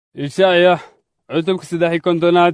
ishaya cutubka saddex iyo kontonaad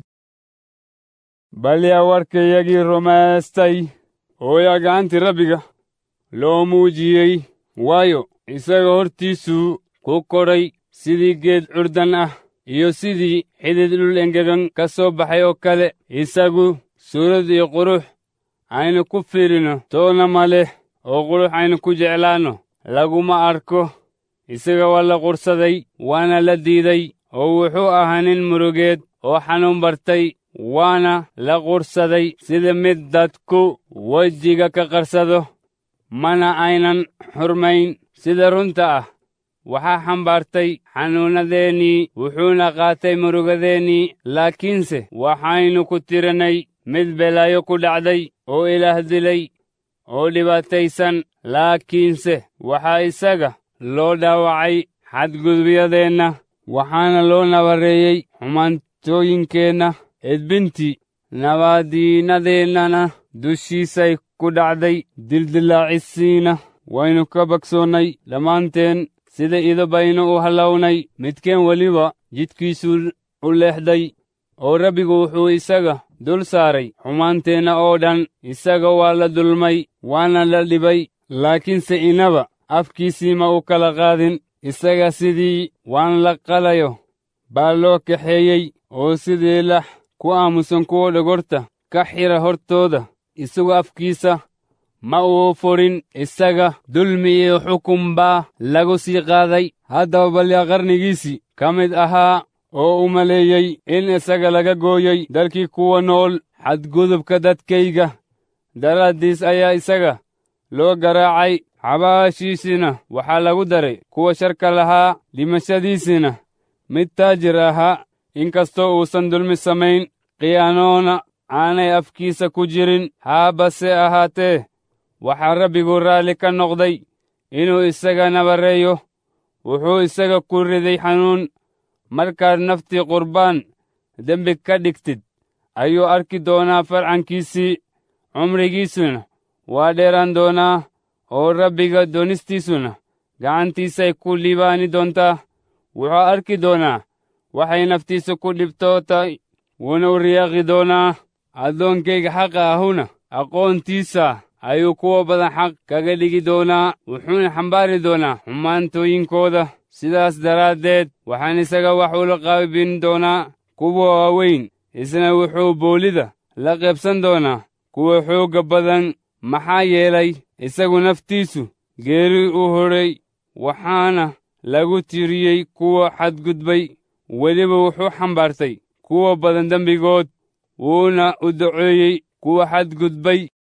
bal yaa warkayagii rumaystay oo yaa gacantii rabbiga loo muujiyey waayo isaga hortiisuu ku kodhay sidii geed curdan ah iyo sidii xidid dhul engegan ka soo baxay oo kale isagu suurad iyo qurux aynu ku fiirino toona ma leh oo qurux aynu ku jeclaanno laguma arko isaga waa la qursaday waana la diiday oo wuxuu ahaa nin murugeed oo xanuun bartay waana la qursaday sida mid dadku wejiga ka qarsado mana aynan xurmayn sida runta ah waxaa xambaartay xanuunnadeennii wuxuuna qaatay murugadeennii laakiinse waxaynu ku tirannay mid belaayo ku dhacday oo ilaah dilay oo dhibaataysan laakiinse waxaa isaga loo dhaawacay xadgudubyadeenna waxaana loo nabareeyey xumaantooyinkeenna edbintii nabaadiinnadeennana dushiisay ku dhacday dildilaacissiina waynu ka bagsoonnay dhammaanteen sida ido baynu u hallawnay midkeen weliba jidkiisuu u leexday oo rabbigu wuxuu isaga dul saaray xumaanteenna oo dhan isaga waa la dulmay waana la dhibay laakiinse inaba afkiisii ma u kala qaadin isaga sidii waan la qalayo baa loo kaxeeyey oo sidii lax ku aamusan kuwa dhogorta ka xira hortooda isagu afkiisa ma uu furin isaga dulmi iyo xukun baa lagu sii qaaday haddaba balyaa qarnigiisii ka mid ahaa oo u maleeyey in isaga laga gooyey dalkii kuwa nool xadgudubka dadkayga daraaddiis ayaa isaga loo garaacay xabaashiisina waxaa lagu daray kuwa sharka lahaa dhimashadiisina mid taajir ahaa inkastoo uusan dulmi samayn khiyaanoona aanay afkiisa ku jirin haabase ahaatee waxaa rabbigu raalli ka noqday inuu isaga nabareeyo wuxuu isaga ku riday xanuun markaad naftii qurbaan dembi ka dhigtid ayuu arki doonaa farcankiisii cumrigiisuna waa dheeraan doonaa oo rabbiga doonistiisuna gacantiisay ku liibaani doontaa wuxuu arki doonaa waxay naftiisa ku dhibtootay wuuna u riyaaqi doonaa addoonkayga xaqa ahuna aqoontiisa ayuu kuwa badan xaq kaga dhigi doonaa wuxuuna xambaari doonaa xumaantooyinkooda sidaas daraaddeed waxaan isaga wax ula qaybin doonaa kuwa waaweyn isna wuxuu boolida la qaybsan doonaa kuwa xoogga badan maxaa yeelay isagu naftiisu geeri u hodhay waxaana lagu tiriyey kuwa xadgudbay weliba wuxuu xambaartay kuwa badan dembigood wuuna u duceeyey kuwa xadgudbay